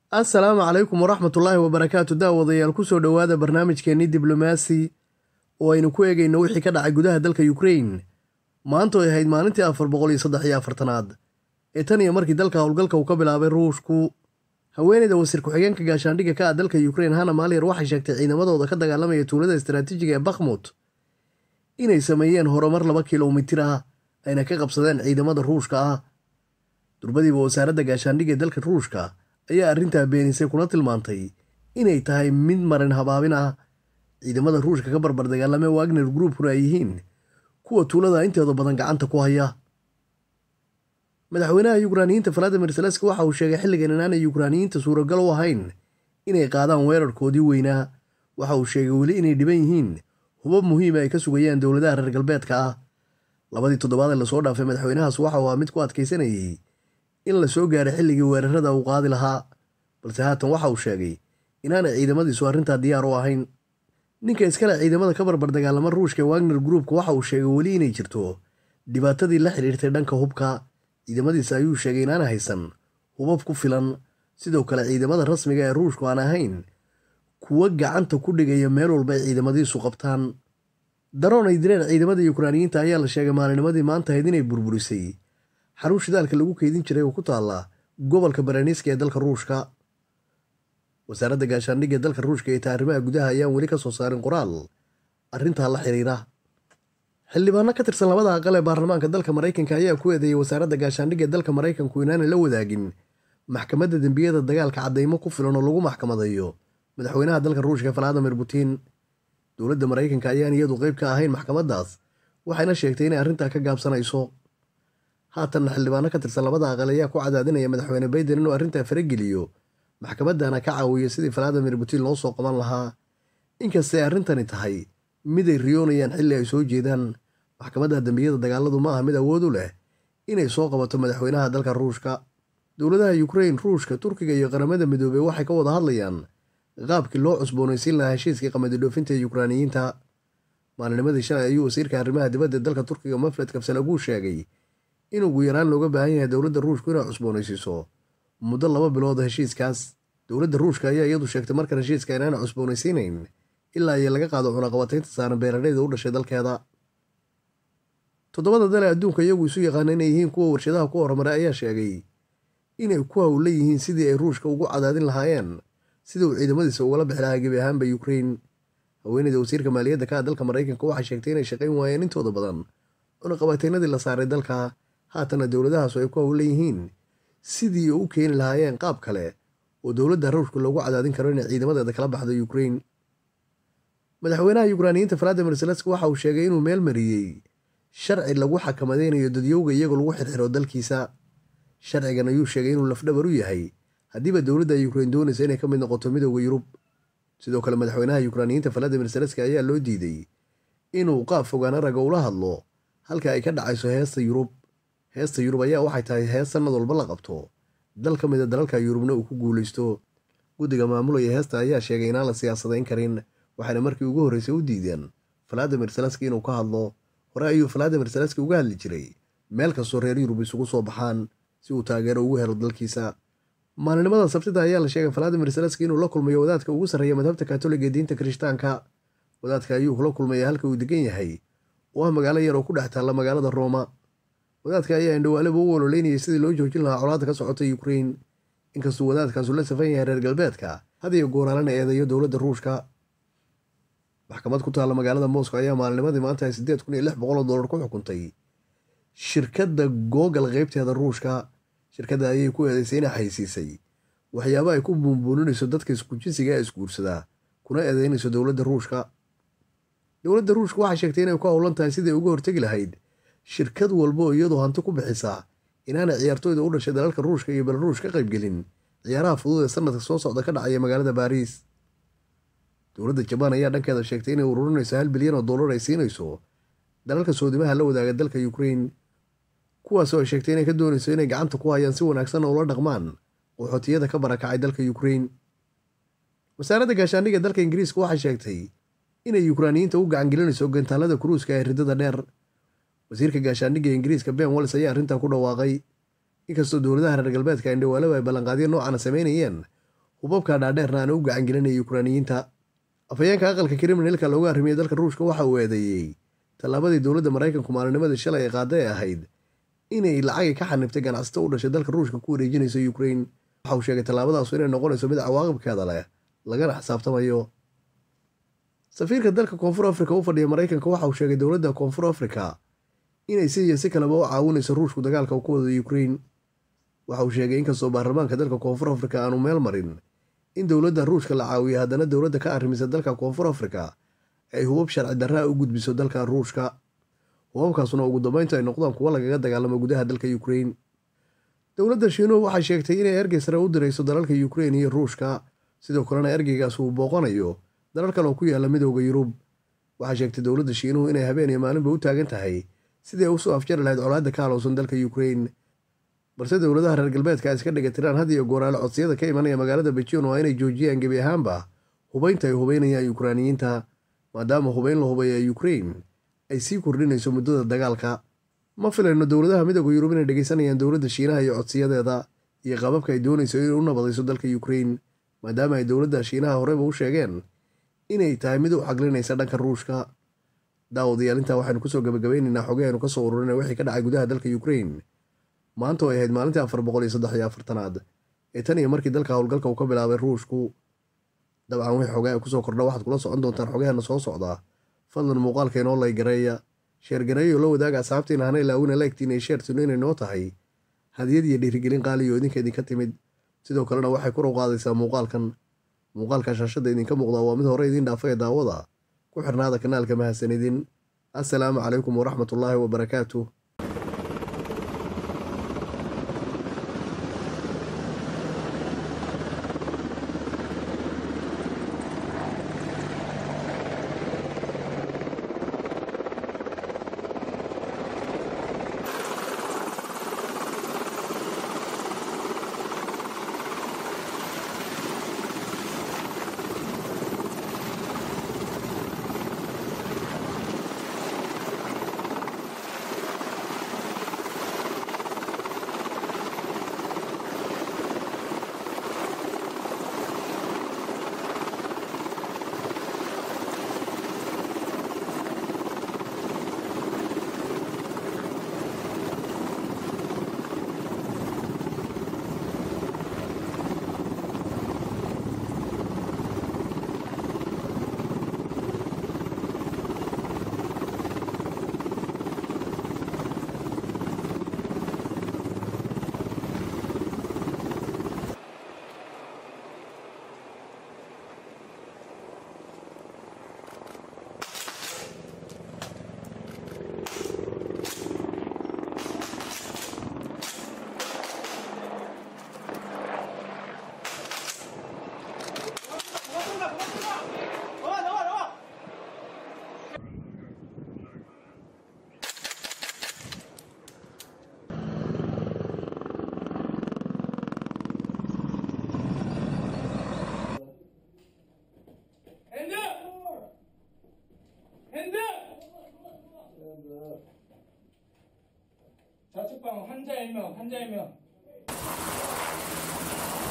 assalaamu calaykum waraxmatullaahi wabarakaatu daawadayaal kusoo dhowaada barnaamijkeenii diblomaasi oo aynu ku eegayno wixii ka dhacay gudaha dalka ukrain maanta oy ahayd maalintii afar boqol iyo saddex iyo afartanaad ee tan iyo markii dalka howlgalka uu ka bilaabay ruushku haweeneyda wasiir ku-xigeenka gaashaandhigga ka ah dalka ukrain hana maalyer waxay sheegtay ciidamadooda ka dagaalamaya tuulada istaraatiijiga ee bakhmut inay sameeyeen horumar laba kilomitir ah ayna ka qabsadeen ciidamada ruushka ah durbadiiba wasaaradda gaashaandhigga ee dalka ruushka ayaa arrintaa beenisay kuna tilmaantay inay tahay mid marin habaabin ah ciidamada ruushka ka barbar dagaalame wagner groupkuna ay yihiin kuwa tuulada intooda badan gacanta ku haya madaxweynaha yukraaniyiinta valadimir zelenski waxa uu sheegay xilligan inaanay yukraaniyiinta suuragal u ahayn inay qaadaan weerarkoodii weynaa waxa uu sheegay weli inay dhiban yihiin hubab muhiima ay ka sugayaan dowladaha reer galbeedka ah labadii toddobaad ee lasoo dhaafay madaxweynahaas waxa uu ahaa mid ku adkaysanayay in la soo gaaray xilligii weerarada uu qaadi lahaa balse haatan waxa uu sheegay inaanay ciidamadiisu arrintaa diyaar u ahayn ninka iskale ciidamada ka barbar dagaalama ruushka ee wagner groupka waxa uu sheegay weli inay jirto dhibaatadii la xidhiirtay dhanka hubka ciidamadiisa ayuu sheegay inaana haysan hubab ku filan sidoo kale ciidamada rasmiga ee ruushku aan ahayn kuwa gacanta ku dhigaya meel walba ay ciidamadiisu qabtaan daroon ay direen ciidamada yukraaniyiinta ayaa la sheegay maalinimadii maanta ahayd inay burburisay xarun shidaalka lagu keydin jiray oo ku taalla gobolka baraniiska ee dalka ruushka wasaaradda gaashaandhigga ee dalka ruushka ee taarimaha gudaha ayaan weli ka soo saarin qoraal arrintaa la xiriira xildhibaano ka tirsan labada aqal ee baarlamaanka dalka maraykanka ayaa ku eedeeyay wasaaradda gaashaandhigga ee dalka maraykanku inaanay la wadaagin maxkamadda dembiyada dagaalka caddaymo ku filan oo lagu maxkamadeeyo madaxweynaha dalka ruushka valadimir putin dowladda maraykanka ayaan iyadu qayb ka ahayn maxkamaddaas waxayna sheegtay inay arrintaa ka gaabsanayso haatanna xildhibaano ka tirsan labada aqal ayaa ku cadaadinaya madaxweyne bayden inuu arrintaa farageliyo maxkamaddana ka caawiyo sidii valadimir putin loo soo qaban lahaa inkastay arrintani tahay mid ay riyoonayaan xilli ay soo jeedaan maxkamadda dembiyada dagaaladu ma aha mid awood u leh inay soo qabato madaxweynaha dalka ruushka dowladaha yukrain ruushka turkiga iyo qaramada midoobey waxay ka wada hadlayaan qaabkii loo cusboonaysiin lahaa heshiiskii qamadi dhoofinta ee yukraaniyiinta maalinimadii shalay ayuu wasiirka arrimaha dibadda dalka turkiga mafled kabsalaguu sheegay in ugu yaraan looga baahan yahay dowladda ruushku inay cusboonaysiiso muddo laba bilood heshiiskaas dowladda ruushka ayaa iyadu sheegtay markan heshiiska inaana cusboonaysiinayn ilaa iyo laga qaado cunaqabataynta saaran beeraleyda u dhashay dalkeeda toddobada dale adduunka iyagu isu yaqaana inay yihiin kuwa warshadaha ku horumaray ayaa sheegay inay ku hawla yihiin sidii ay ruushka ugu cadaadin lahaayeen sida uu ciidamadiisa ugala bixi lahaa gebi ahaanba yukrain haweeneyda wasiirka maaliyadda ka ah dalka maraykanka waxay sheegtay inay shaqayn waayeen intooda badan cunaqabataynadii la saaray dalka haatana dowladahaasu ay ku hawla yihiin sidii u keeni lahaayeen qaab kale oo dowladda ruushka loogu cadaadin karo inay ciidamadeeda kala baxdo yukrain madaxweynaha yukraaniyiinta valadimir zelenski waxa uu sheegay inuu meel mariyey sharci lagu xakamadeynayo dadyowga iyagoo lagu xirxiro dalkiisa sharcigan ayuu sheegay inuu lafdhabar u yahay haddiiba dowladda yukrain doonaysa inay ka mid noqoto midooda yurub sidoo kale madaxweynaha yukraaniyiinta valadimir zelenski ayaa loo diiday inuu qaab fogaana raga ula hadlo halka ay ka dhacayso heesta yurub heesta yurub ayaa waxay tahay hees sannad walba la qabto dal ka mida dalalka yurubna uu ku guulaysto guddiga maamulaya heesta ayaa sheegay inaan la siyaasadayn karin waxayna markii ugu horreysay u diideen valadimir zelenski inuu ka hadlo hore ayuu valadimir zelenski uga hadli jiray meel kastoo reer yurub isugu soo baxaan si uu taageero ugu helo dalkiisa maalinimada sabtida ayaa la sheegay valadimir zelenski inuu la kulmayo wadaadka ugu sarreeya madhabta katoliga ee diinta kirishtaanka wadaadka ayuu kula kulmaya halka uu degan yahay oo ah magaalo yar oo ku dhex taalla magaalada rooma wadaadka ayaa indhowaaliba u ololeynayay sidii loo joojin lahaa colaadda ka socota yukrain inkastuu wadaadkaasu la safan yahay reer galbeedka hadiyo gooraalana eedeeyo dowladda ruushka maxkamad ku taalla magaalada moscow ayaa maalinimadii maanta siddeed kun iyo lix boqol oo dollar ku xukuntay shirkadda googal qaybteeda ruushka shirkadda ayay ku eedeysay inay xaysiisay waxyaaba ay ku buunbuuninayso dadka iskujinsiga ee isguursadaa kuna eedeynayso dowladda ruushka dowladda ruushka waxay sheegtay inay ku howlan tahay sidai uga hortegi lahayd shirkad walba oo iyadoo hanti ku bixisa inaanay ciyaartooyda u dhashay dalalka ruushka iyo belaruush ka qaybgelin ciyaaraha fudud ee sanadka soo socda ka dhacaya magaalada baariis dowladda jabaan ayaa dhankeeda sheegtay inay ururinayso hal bilyan oo dollar ay siinayso dalalka soodimaha la wadaaga dalka yukrain kuwaasoo ay sheegtay inay ka doonayso inay gacanta ku hayaan si wanaagsanna ula dhaqmaan qaxootiyada ka barakacay dalka yukrain wasaaradda gaashaandhigga dalka ingiriiska waxay sheegtay inay yukraaniyiinta u gacangelinayso gantaalada kuruuska ee ridada dheer wasiirka gaashaandhigga ingiriiska ben walls ayaa arrintaa ku dhawaaqay inkastoo dowladaha reer galbeedka indhawaalaba ay ballanqaadyo noocana samaynayeen hubabka dhaadheerna aana u gacangelinaya yukraaniyiinta afhayeenka aqalka kriminalka loogu arrimiyey dalka ruushka waxa uu eedeeyey tallaabadii dowladda maraykanku maalinimadii shalay ee qaada ee ahayd inay lacagay ka xanibtay ganacsato u dhashay dalka ruushka ku wareejinayso yukrain waxa uu sheegay tallaabadaasu inay noqonayso mid cawaaqibkeeda leh lagana xisaabtamayo safiirka dalka koonfur afrika u fadhiya maraykanka waxa uu sheegay dowladda koonfur afrika inay si iyo si kaleba u caawinayso ruushku dagaalka ku wada yukrain waxa uu sheegay inkastoo baarlamaanka dalka koonfur afrika aanu meel marin in dowladda ruushka la caawiyo haddana dowladda ka arrimisa dalka koonfur afrika ay hubab sharci darraa u gudbiso dalka ruushka hubabkaasuna ugu dambeyntu ay noqdaan kuwo lagaga dagaalamo gudaha dalka yukrain dowladda shiinuhu waxay sheegtay inay ergey sare u dirayso dalalka yukrain iyo ruushka sidoo kalena ergeygaas uu booqanayo dalal kale oo ku yaalla midooda yurub waxay sheegtay dowladda shiinuhu inay habeen iyo maalinba u taagan tahay sidii ay usoo afjari lahayd colaadda ka halowsan dalka yukrain balse dowladaha reer galbeedka ay iska dhigatiraan had iyo gooraale codsiyada ka imanaya magaalada bejion waa inay joojiyaan gebi ahaanba hubaynta ay hubaynayaan yukraaniyiinta maadaama hubayn la hubaya yukrain ay sii kordhinayso muddada dagaalka ma filayno dowladaha midooda yurub inay dhegeysanayaan dowladda shiinaha iyo codsiyadeeda iyo qababka ay doonayso inay u nabadayso dalka yukrain maadaama ay dowladda shiinaha horeyba u sheegeen inay tahay mid u xaglinaysa dhanka ruushka daawadayaal intaa waxaynu kusoo gabagabaynaynaa xogahaynu kasoo ururina wixii ka dhacay gudaha dalka yukrain maanta oo ay ahayd maalintii afar boqol iyo saddex iyo afartanaad ee tan iyo markii dalka howlgalka uu ka bilaabay ruushku dabcan wixii xogaa kusoo kordha waxaad kula socon doontaan xogaheena soo socdaa fadlan muuqaalka inoo laygareeya sheergareeyo la wadaaga asxaabtiina hana ilaawina laegtiin ay sheertinu inay noo tahay hadiyad iyo dhiirigelin qaaliyo idinka idinka timid sidoo kalena waxay kor u qaadaysaa muuqaalkan muuqaalka shaashadda idinka muuqdaa waa mid hore idiin dhaafaya daawada ku xirnaada kanaalka mahadsanidin assalaamu calaykum waraxmatullaahi wabarakaatu 좌측방 환자 1명, 환자 1명.